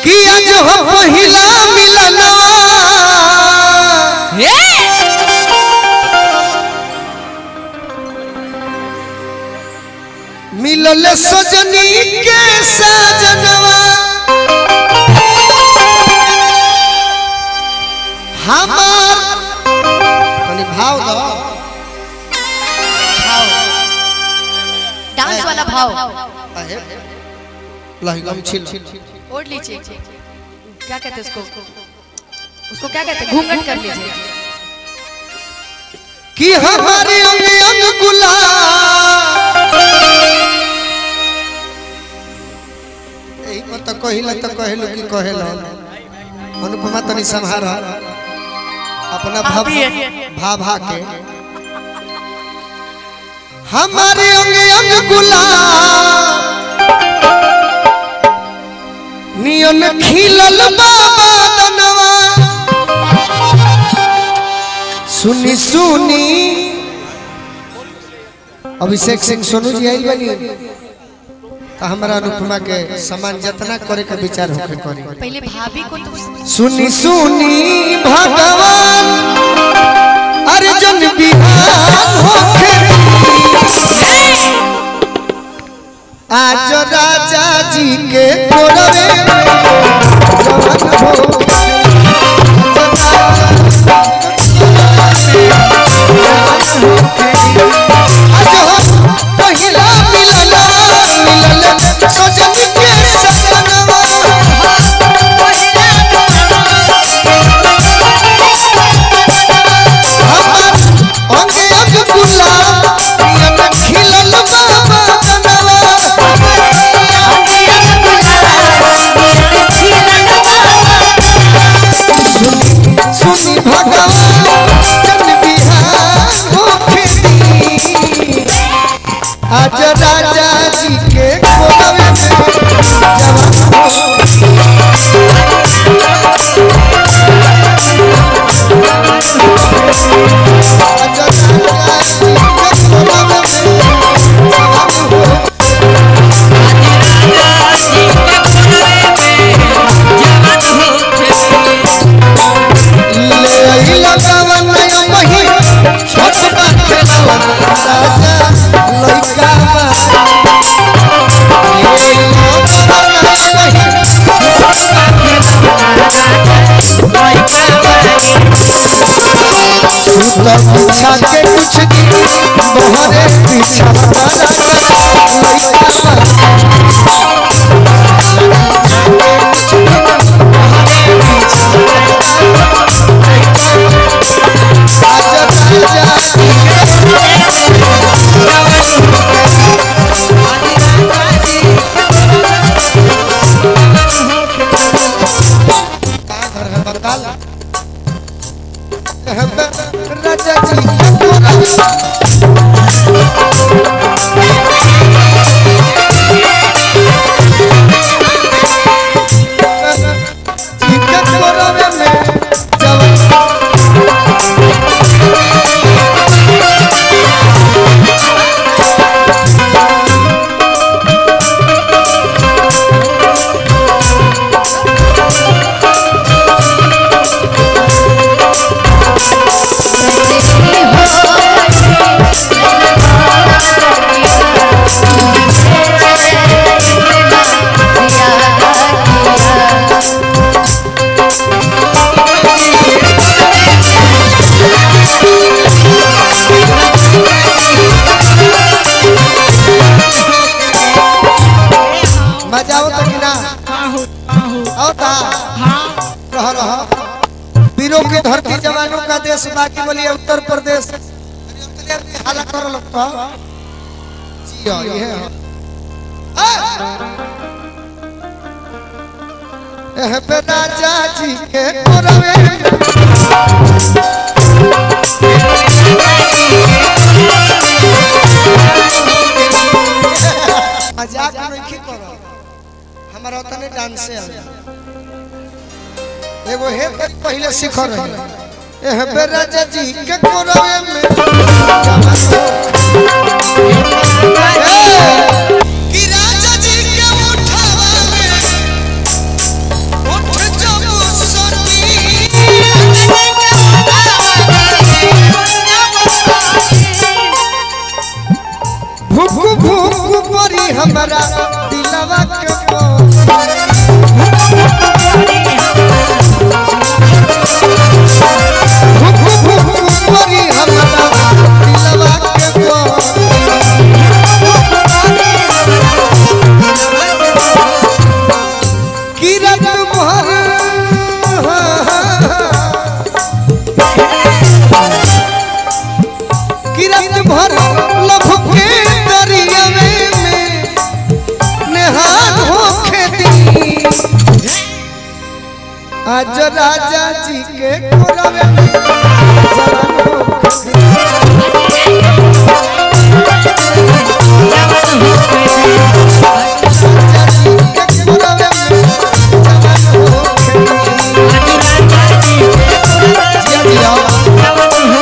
कि आज हो पहिला मिलनवा मिलल सजनी के सजनवा हमार कनी भाव दो डांस वाला भाव अहे लहगम छिल ओढ़ लीजिए क्या कहते हैं उसको उसको क्या कहते हैं घूंघट कर लीजिए कि हमारे अंग अंग गुलाब एही पर तो कहिला तो कहेलो कि कहेलो अनुपमा तनी संहार अपना भाव भा भा के हमारे अंग अंग गुलाब नियन खिलल बाबा दनवा सुनी सुनी अभिषेक सिंह सोनू जी आई बनी तो हमारा अनुपमा के सम्मान जतना करे के विचार होके करी पहले भाभी को तो सुनी सुनी भगवान अर्जुन बिहान होके आज राजा जी के कोरवे में जवान हो आज हो पहिला मिलना मिलल सजन के सजनवा अंगे अंग गुलाब नियन खिलल बाबा दनवा सुनी सुनी भगवान जन बिहार होके दी आज राजा जी के कोलवे में जवान हो आज राजा जी के कोलवे में जवान हो ले अइला गावन नया मही छोट बाटे नवन राजा लइका बा ले अइला गावन नया मही छोट बाटे सुत पूछा के कुछ दिन बहरे पीछा राजा लइका बा आजा राजा राजा जी जी के कोरवे में जवान मजा आवत कि ना आवता रह रह वीरों की धरती जवानों का देश बाकी बोलिए उत्तर प्रदेश हाला कर लगता जियो ये एह पे राजा जी के कोरवे में मजाक नहीं करो हमारा उतने डांस से एगो हे पर पहले सीख रहे एह बे राजा जी के कोरवे में कि राजा जी के उठावा में आज राजा जी के कोरवे में जवान हो राजा जी के कोरवे में जवान हो जिया जिया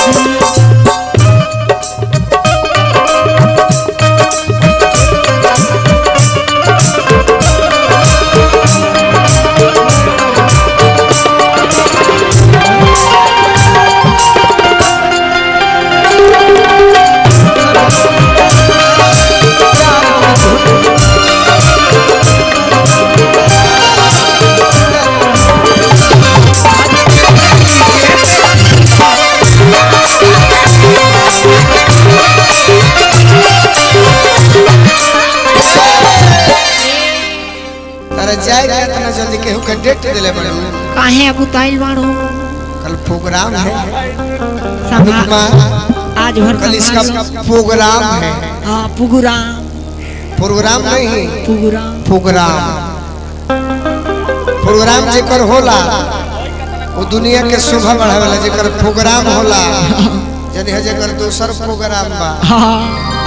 तारा जाए के इतना जल्दी केहू के डेट दिले बड़ू काहे अकुताइल बाड़ो कल प्रोग्राम है संभा अनुपमा आज भर कल इसका संभाल प्रोग्राम है हाँ पुगुराम प्रोग्राम नहीं पुगुराम प्रोग्राम प्रोग्राम जेकर होला वो दुनिया के शोभा बढ़ावेला जेकर प्रोग्राम होला जने है जेकर दोसर प्रोग्राम बा हाँ